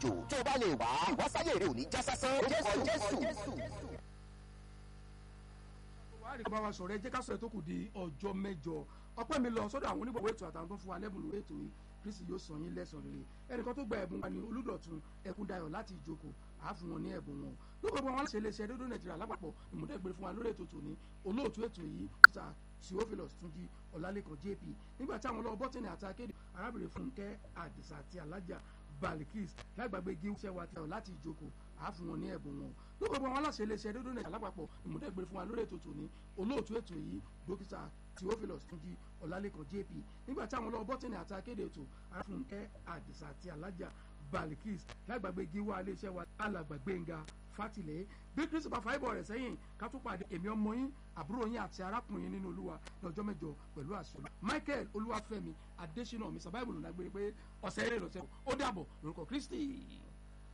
àlejò tó o bá lè wá ìwásáyé rẹ ò ní já sásán jésù jésù. wàá rí bá wa sọ̀rọ̀ ẹ jẹ́ ká sọ̀rọ̀ tó kù di ọjọ́ mẹ́jọ ọpẹ́ mi lọ sọ́dọ̀ àwọn onígbọ̀wọ́ ètò àtàwọn tó fún wa lẹ́bùn lórí ètò yìí kristi yóò sọ yín lẹ́sàn rere ẹnìkan tó gba ẹ̀bùn wa ní olùdọ̀tun ẹkúndayọ̀ láti ìjókòó àá fún wọn ní ẹ̀bùn wọn lóko gbogbo àwọn aláṣẹ iléeṣẹ́ rédíò nàìjíríà lápapọ̀ ìmúdẹ́gbẹ̀rẹ̀ fún wa lórí ètò tòní olóòtú ètò yìí sir theophilus túnjí ọlálẹ́kan jp nígbà tí àwọn ọlọ́wọ́ bọ́tìnì àti akéde arábìnrin fúnkẹ́ àdìsá àti alájà balikis lágbàgbé gí iṣẹ́ wa tẹ̀ láti ìjókòó àá fún wọn ní ẹ̀bùn wọn lóko gbogbo àwọn aláṣẹ iléeṣẹ́ rédíò nàìjíríà lápapọ̀ ìmúdẹ́gbẹ̀rẹ̀ fún wa lórí ètò tòní olóòtú ètò yìí dókítà theophilus túnjí ọlálẹ́kan jp nígbà tí àwọn ọlọ́wọ́ bọ́tìnì àti akéde ètò aráfúnkẹ́ àdìsá àti alájà balikis lágbàgbé gíwá iléeṣẹ́ wa alàgbà gbẹ̀ngà fátìlẹ̀ bí kristu bá fa ibọ̀ rẹ̀ sẹ́yìn ká tó pàdé èmi ọmọ yín àbúrò yín àti arákùnrin nínú olúwa lọ́jọ́ mẹ́jọ pẹ̀lú àṣẹ michael olúwàfẹ́mi adésínà mi sábà ìbùnú lágbére pé ọ̀sẹ̀ eré lọ́sẹ̀ ó dàbọ̀ lórúkọ kristi.